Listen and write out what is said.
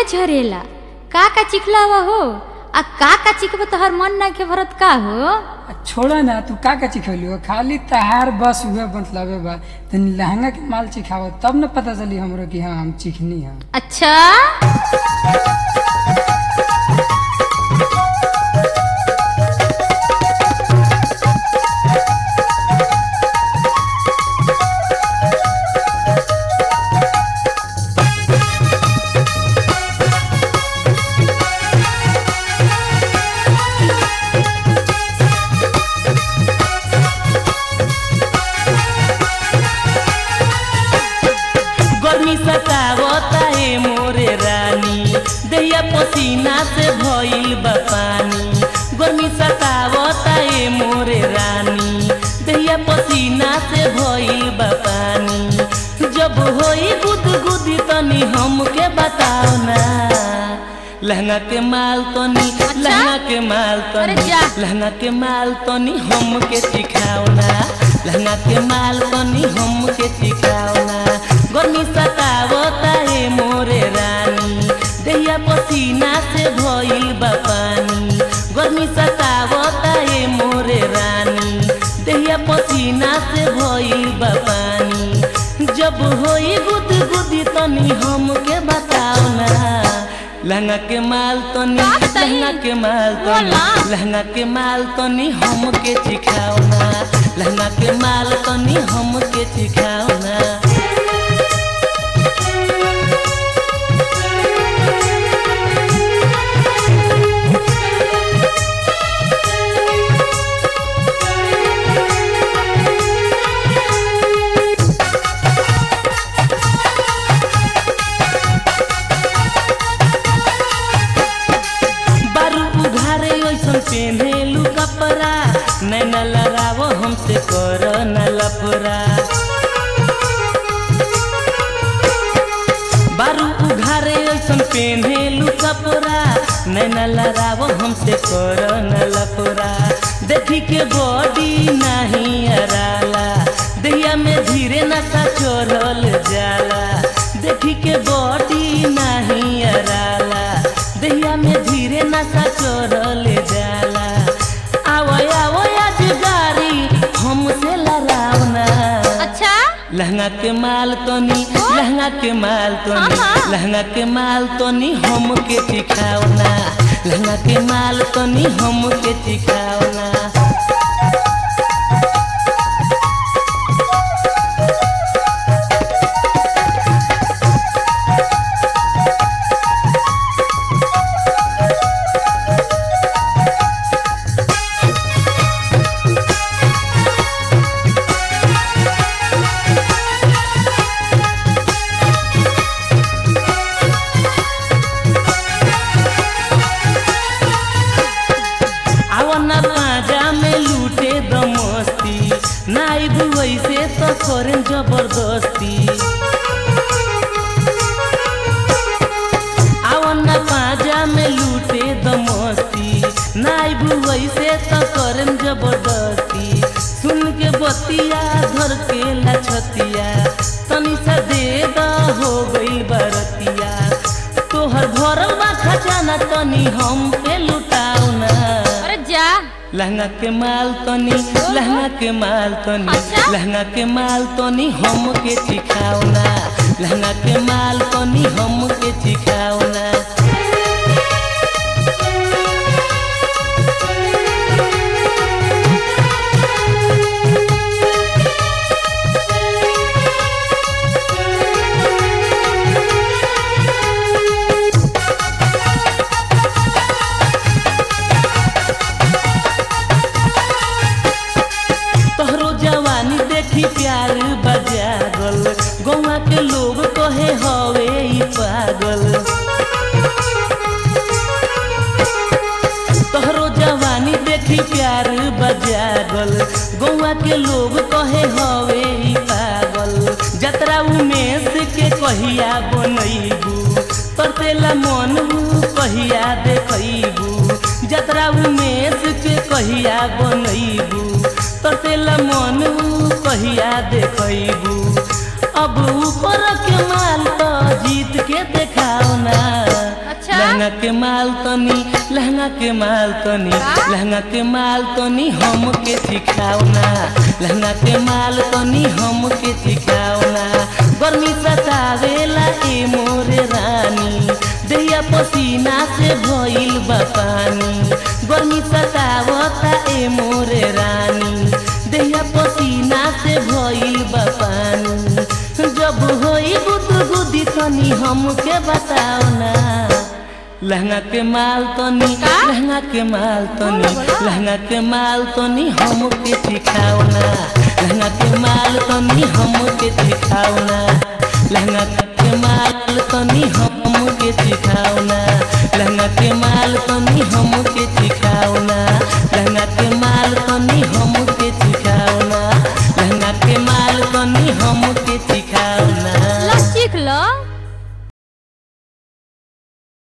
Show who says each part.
Speaker 1: ए झरेला का का चिखला हुआ हो आ का का चिखब तोहर मन ना के भरत का हो
Speaker 2: आ छोड़ा ना तू का का चिखौली हो खाली तहार बस हुए मतलबे बा तनी लहंगा के माल चिखाव तब न पता चली हमरो कि हाँ हम चिखनी है
Speaker 1: अच्छा
Speaker 3: गर्मी सतावता है मोरे रानी दैया पसीना से भइल बा पानी गर्मी सतावता है मोरे रानी दैया पसीना से भइल बा पानी जब होई गुद गुदी तनी हमके बताओ ना लहंगा के माल तनी लहंगा के माल
Speaker 1: अरे
Speaker 3: तनी
Speaker 1: जा।
Speaker 3: लहंगा के माल तनी हमके सिखाओ ना लहंगा के माल तनी हमके सिखाओ ना गर्मी सतावता है मोरे रानी दैया पसीना से भइल बा पानी गर्मी सतावता है मोरे रानी दैया पसीना से भइल बा पानी जब होई गुद गुदी तनी हमके बताओ ना लहंगा के माल तनी
Speaker 1: का बताई?
Speaker 3: लहंगा के माल तनी
Speaker 1: बोला।
Speaker 3: लहंगा के माल तनी हमके सिखाओ ना लहंगा के माल तनी हमके सिखाओ ना बारू उघारे ऐसन पेन्हेलू कपड़ा नैना लड़ावो हमसे कर न लफरा बारू उघारे ऐसन पेन्हेलू कपड़ा नैना लड़ावो हमसे कर न लफरा देखी के बॉडी नहीं अराला दैया में धीरे नशा चढ़ल जाला देखी के बॉडी नहीं अराला दैया में धीरे नशा चढ़ल जाला आवो आवो आज गाड़ी हमसे लड़ाओ ना
Speaker 1: अच्छा
Speaker 3: लहंगा के माल तनी लहंगा के माल तनी
Speaker 1: हाँ, हाँ।
Speaker 3: लहंगा के माल तनी हमके सिखाओ ना लहंगा के माल तनी हमके सिखाओ ना आवना पाजा में लूटे द मस्ती नाई वैसे तो करें जबरदस्ती आवना पाजा में लूटे द मस्ती नाई वैसे तो करें जबरदस्ती सुन के बतिया धर के लछतिया तनी सा दे द हो गई बरतिया तोहर भरल बा खजाना तनी हम पे लुटाओ ना
Speaker 1: अरे जा
Speaker 3: लहंगा के माल तनी लहंगा के माल तनी
Speaker 1: अच्छा?
Speaker 3: लहंगा के माल तनी हमके सिखाओ ना लहंगा के माल तनी हमके सिखाओ ना तोहरो जवानी देखी प्यार बजागल गौवा के लोग कहे हवे ई पागल तोहरो जवानी देखी प्यार बजागल गौवा के लोग कहे हवे ई पागल जतरा उमेश के कहिया बनैबू तरतेला मन कहिया देखैबू जतरा उमेश के कहिया बनैबू तरतेला मन कहिया देखैबू अब ऊपर के माल तो जीत के देखाओ ना लहंगा के माल तनी लहंगा के माल तनी लहंगा के माल तनी हमके सिखावना लहंगा के माल तनी हमके सिखावना गर्मी सतावेला ए मोरे रानी देहिया पसीना से भइल बा पानी गर्मी सतावता ए मोरे रानी देहिया पसीना से भइल बा पानी जब होई गुदगुदी तनी हमके बताओ ना लहंगा के माल तनी लहंगा के माल तनी लहंगा के माल तनी हमके सिखाओ ना लहंगा के माल तनी हमके सिखाओ ना लहंगा के माल तनी हमके सिखाओ ना लहंगा के माल तनी